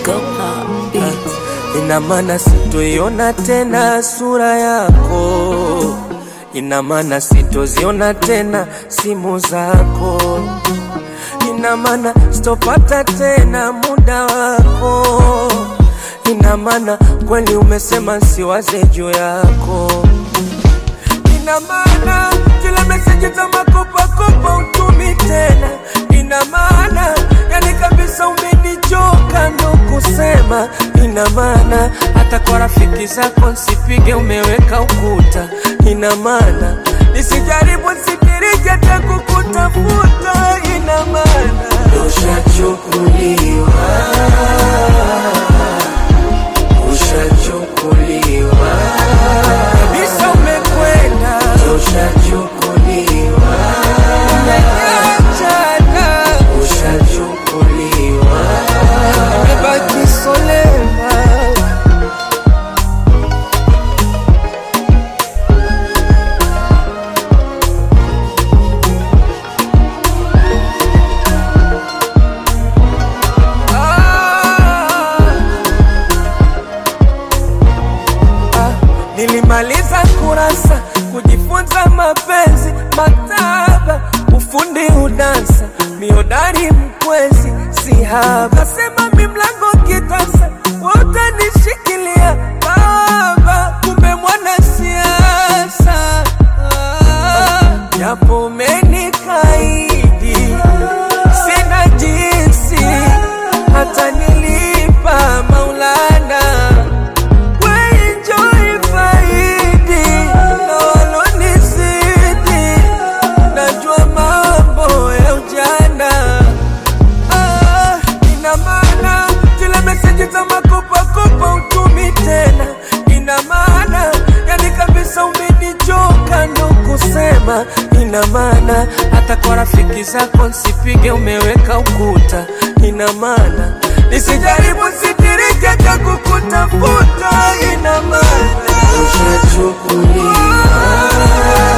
Go pop beats. ina maana sitoiona tena sura yako, ina maana sitoziona tena simu zako, ina maana sitopata tena muda wako, ina maana kweli umesema siwaze juu yako, ina maana zile meseji za makopakopa utumi tena, ina maana yani kabisa umenichoka ndo kusema, ina maana hata kwa rafiki zako nsipige, umeweka ukuta, ina maana nisijaribu sitirije hata kukutafuta, ina maana ushachukuliwa, ushachukuliwa kabisa, umekwenda, ushachukuliwa, umeachana, ushachukuliwa, umebaki solema. Ah, nilimaliza kurasa kujifunza mapenzi, maktaba, ufundi, udansa, miodari, mkwezi, sihaba. Kasema mi mlango kitasa, wote nishikilia baba, kumbe mwana siasa Ah, japo umenikaidi, sina jinsi, hata nilipa Maulana Enjoy faidi na walonizidi, najua mambo ya ujana. Ah, ina maana zile meseji za makopakopa utumi tena, ina maana yani kabisa umenichoka ndo kusema, ina maana hata kwa rafiki zako nsipige, umeweka ukuta, ina maana nisijaribu sitirike cha kukutafuta, ina maana ushachukuliwa